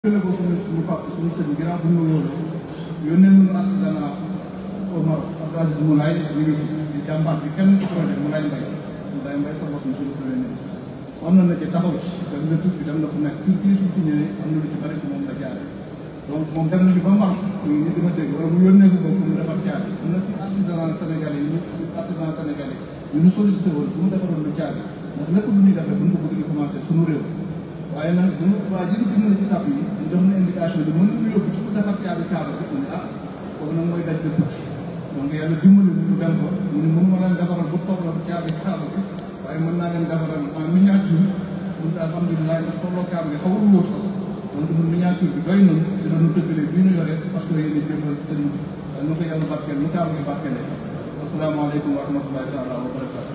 gën a ko suñu suñu papa suñu sëñ ginnaaw bu ñu wóolu yónnee nañu artisanat Omar Abdou Aziz Moulay ñu ngi di jàmbaar bi kenn ku ko def Moulay Mbaye Moulay Mbaye sa bopp suñu premier ministre am na na ci taxaw ci dem na tukki dem na fu nekk tur bii su fi ñëwee am na lu ci bari ci moom la jaare donc moom dem nañu ba mu am ñu nit dima dégg wala mu yónnee ko ko mu defar caari am na ci artisanat sénégalais yi ñu artisan sénégalais yi ñu sollicité woon bu mu defaroon lu caari ndax lépp lu ñuy defee bu ñu ko bëgg di commencé suñu réew waaye nag bu waa ji ñu na ci taf yi ñu jox na indication bi mën nañu yóbbu ci ku defar caabi kaaba bi mu ne ah kooku nag mooy daj de tukki donc yàlla dimbali ñu dem fa mu ne mënu ma leen defaral bu tolloo caabi kaaba bi waaye mën naa leen defaral en miniature mun alhamdulilah ndax tolloo kaaba bi xawul wóor sax donc ñun miniature bi doy nañu si la ñu tëggalee bii ñu yore parce que yéen a jëmbal sëriñ bi waaye nu ko yàlla barkeel nu kaaba gi barkeelee asalaamaaleykum wa rahmatullahi taala wa barakatu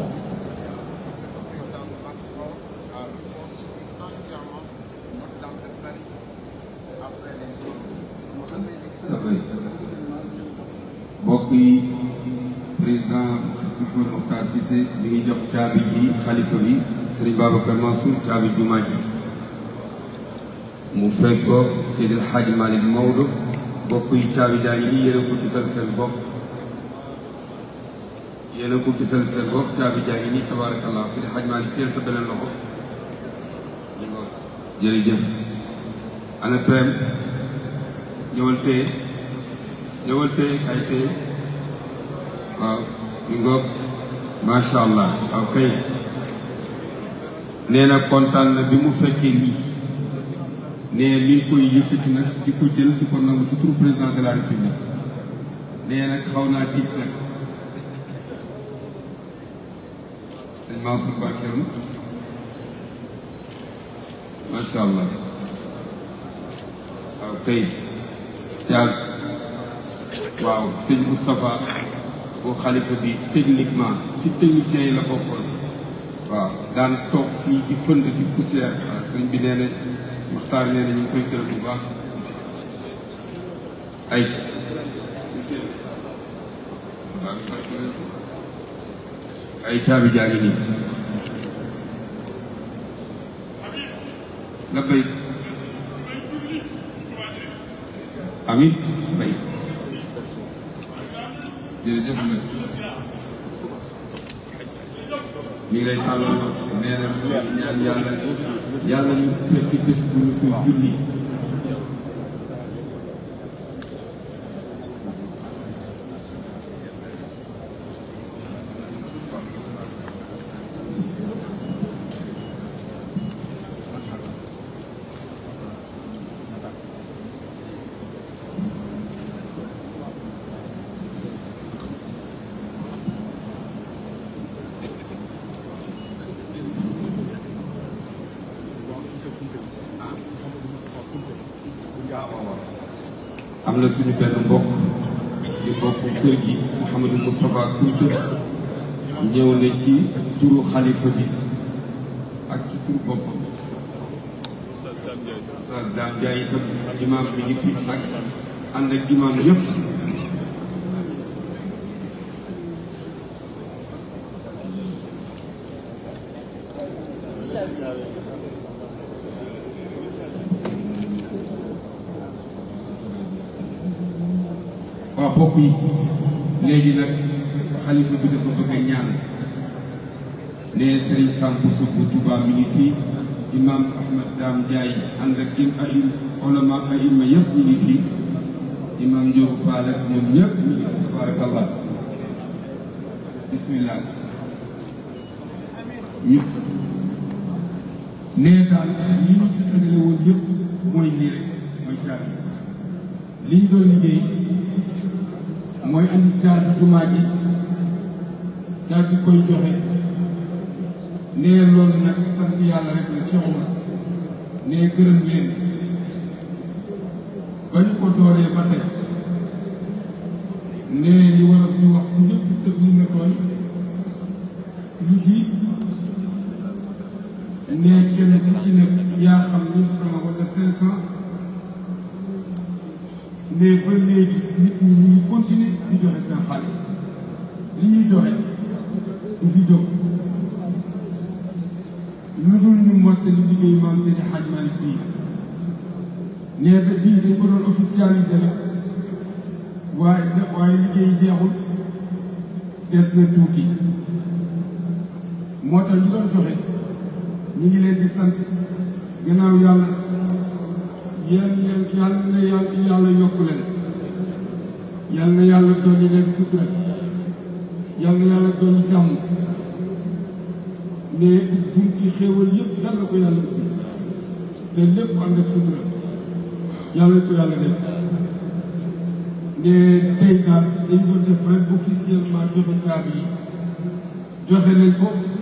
mbokk yi président Mouhamed Mokhtar Cissé mi ngi jox caabi ji xalifa bi Serigne Babacar Mansour caabi jumaa ji mu fekk ko Seydil Hadji Malick Maodo mbokk yi caabi jaa ngi nii yéen a ko gisal seen bopp yéen a ko gisal seen bopp caabi jaa ngi nii tabaarakallah Seydil Hadji Malick teel sa beneen loxo jërëjëf ana pem ñëwal tey ñëwal tey kay tey waaw ñu ngoog macha allah waaw kay nee na kontaan na bi mu fekkee lii nee mi ngi koy yëkkati nag di ko jël di ko nangu ci turu président de la république nee nag xaw naa diis nag sëñ Mansour Barkeem macha allah waaw kay caag waaw sëñ Moustapha bu xalifa bi techniquement ci techniciens yi la bokkoon waaw daan toog fii di fënd di poussière waaw sëñ bi nee na Maxtaar nee na ñu ngi koy gërëm bu baax ay ay caabi jaa ngi nii la bay amin bay jërëjëf nag mi ngi lay tàllal nee na mu ñaan yàlla yàlla ñu fekk bés bu ñu koy julli am na suñu benn mbokk di mbokk kër gi Mouhamadou Moustapha Kounta ñëw na ci turu xalifa bi ak ci turu boppam sa daam jaay itam imaam bi ngi fi ak ànd ak imaam yëpp waaw mbokk yi léegi nag xalifa bi dafa bëgg a ñaan ne Serigne Samb Bousso Touba mi ngi fii imam Ahmad Dame Ndiaye ànd ak im ay ulama ay ima yëpp ñu ngi fii imam Ndiob Fall ak ñoom ñëpp ñu ngi fi tabarakallah bismillah ñu nee daal li ñu fi dajale woon yëpp mooy lii rek mooy caabi li ñu doon liggéey mooy andi caabi jumaa ji daal di koy joxe nee loolu nag sant yàlla rek la Cheikh Oumar nee gërëm leen ba ñu ko dooree ba tey nee li war a ñu wax ku ñëpp dëgg li nga tooy lu ji nee kenn ku ci nekk yaa xam mille francs wala cinq cent mais ba léegi nit ñi ñu ngi continuer di joxe seen xaalis li ñuy joxe du fi jóg lu dul ñu mottali liggéey maam Seydi Hadj Malick bii nee te bii dañ ko doon officialisé rek waaye waaye liggéey jeexul des na tuuti moo tax ñu doon joxe ñu ngi leen di sant gannaaw yàlla yéen yéen yàlla na yàlla yàlla yokku leen yàlla na yàlla dolli leen sutura yàlla na yàlla dolli jàmm mais bunti xéewal yëpp yàlla ko yàlla ubbi te lépp ànd ak sutura yàlla ko yàlla def ne tey daal dañ doon def rek officiellement joxe caabi yi joxe nañ ko